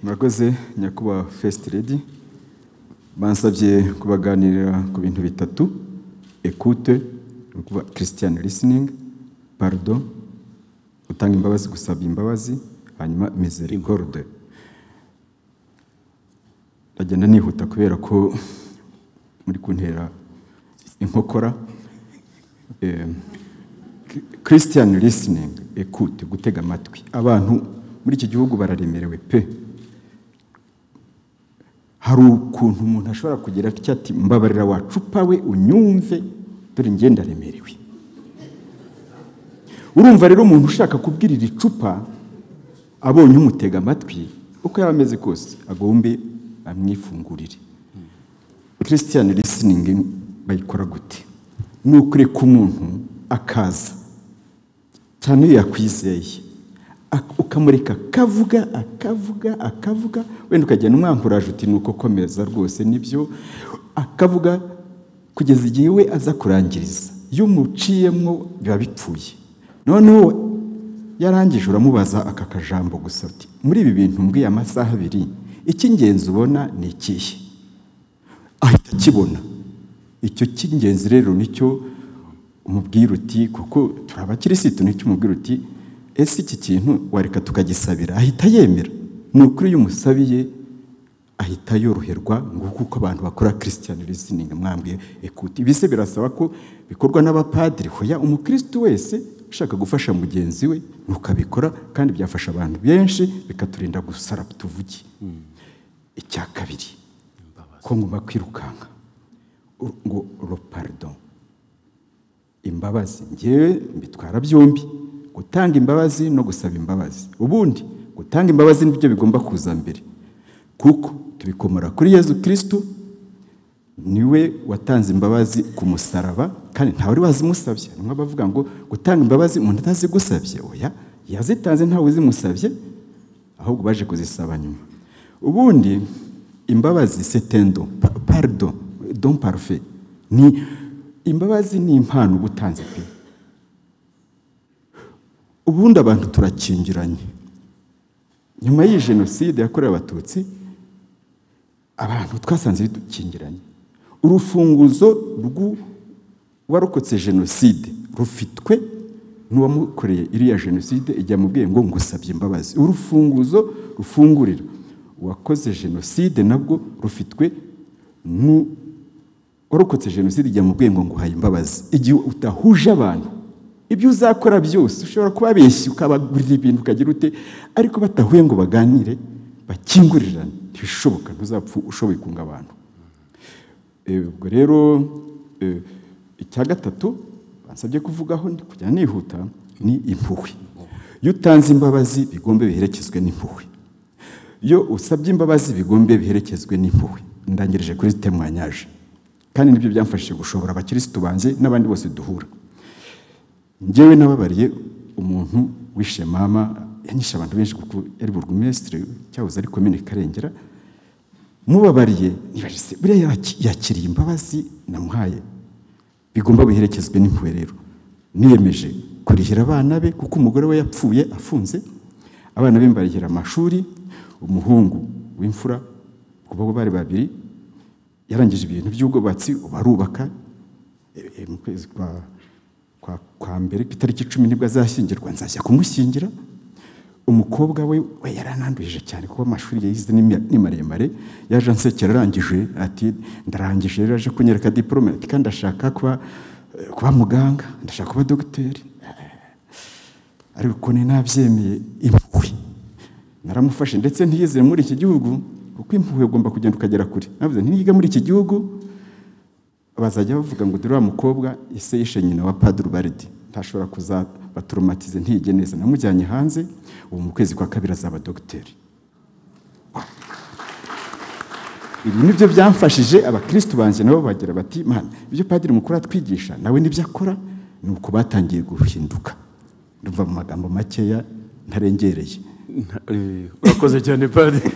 murakoze nyakubahwa first lady bansabye kubaganirira ku bintu bitatu ekute ni ukuvuga christian listening pardo gutanga imbabazi gusaba imbabazi hanyuma misericorde ndagenda nihuta kubera ko muri kuntera inkokora Em, ki- christian listening ekute gutega amatwi abantu muri iki gihugu bararemerewe pe hari ukuntu umuntu ashobora kugira atya ati mbabarira wacupa we unyumve dore njye ndaremerewe urumva rero umuntu ushaka kubwirira icupa abonye umutega amatwi uko yaba ameze kose agombe amwifungurire christian listening bayikora gute ni ukureka umuntu akaza cyane iyo yakwizeye ak- ukamureka akavuga akavuga akavuga wenda ukagenda umwankuraje uti ni uko komeza rwose nibyo akavuga kugeza igihe we aza kurangiriza iyo umuciyemo biba bipfuye noneho yarangije uramubaza aka kajambo gusa uti muri ibi bintu mbwiye amasaha abiri icy'ingenzi ubona ni ikihe ahita akibona icyo cy'ingenzi rero nicyo umubwira uti kuko turi abakirisitu nicyo umubwira uti ese iki kintu wareka tukagisabira ahita yemera ni ukuri iyo umusabiye ahita yoroherwa ngo kuko abantu bakora christian listening mwambwiye ekuti ibise birasaba ko bikorwa n'abapadiri hoya umukirisitu wese ushaka gufasha mugenzi we ntukabikora kandi byafasha abantu benshi bikaturinda gusara tuvuge icya kabiri ko ngomba kwirukanka U- ngo roparidon imbabazi ngewe mbitwara byombi gutanga imbabazi no gusaba imbabazi ubundi gutanga imbabazi nibyo bigomba kuza mbere kuko tubikomora kuri yezu kirisitu niwe watanze imbabazi ku musaraba kandi ntawe wari wazimusabye harimo abavuga ngo gutanga imbabazi umuntu atazigusabye oya yazitanze ntawe uzimusabye ahubwo baje kuzisaba nyuma ubundi imbabazi setendo pa- pardo don parfe ni imbabazi ni impano uba utanze pe ubundi abantu turakingiranye nyuma y'iyi jenoside yakorewe abatutsi abantu twasanze bidukingiranye urufunguzo rw'uwarokotse jenoside rufitwe n'uwamukoreye iriya jenoside igihe amubwiye ngo ngusabye imbabazi urufunguzo rufungurira uwakoze jenoside nabwo rufitwe n'uwarokotse jenoside igihe amubwiye ngo nguhaye imbabazi igihe udahuje abantu ibyo uzakora byose ushobora kubabeshya ukabagurira ibintu ukagira ute ariko batahuye ngo baganire bakingurirane ntibishoboka ntuzapfa ushoboye kunga abantu Eh, ubwo rero eh, icya gatatu bansabye kuvugaho ndi kujya nihuta ni impuhwe iyo utanze imbabazi bigombe biherekezwe n'impuhwe iyo usabye imbabazi bigombe biherekezwe n'impuhwe ndangirije kuri temwanyaje kandi nibyo byamfashije gushobora abakirisitu banjye n'abandi bose duhura njyewe nababariye umuntu wishe mama yanyishe abantu benshi kuko yari burugumesitiri cyahoze ari komine karengera mubabariye nibajise buriya yaki- yakiriye imbabazi namuhaye bigomba biherekezwe n'impuhwe rero niyemeje kurihira abana be kuko umugore we yapfuye afunze abana be mbarihira amashuri umuhungu w'imfura kuko bo bari babiri yarangije ibintu by'ubwubatsi barubaka E- e, mu kwezi kwa kwa, kwa mbere ku itariki icumi nibwo azashyingirwa nzajya kumushyingira umukobwa we we yaranandurije cyane kuko amashuri yayize ni mi- ni maremare yaje ansekera arangije ati ndarangije rero aje kunyereka diporome ati kandi ndashaka kuba eh, kuba muganga ndashaka kuba dogiteri ariko ukuntu ntabyemeye impuhwe naramufashe ndetse ntiyizere muri iki gihugu kuko impuhwe ugomba kugenda ukagera kure navuze nti niga muri iki gihugu bazajya bavuga ngo dore wa mukobwa ise yishe nyina wa padiri baridi ntashobora kuzabaturumatize ntiyige neza namujyanye hanze ubu mu kwezi kwa kabiri azaba dogiteri ibi nibyo byamfashije abakirisitu banjye nabo bagira bati mana ibyo padiri mukuru atwigisha nawe nibyo akora ni uko batangiye guhinduka ndumva mu magambo makeya ntarengereye Nta- eh, urakoze cyane padiri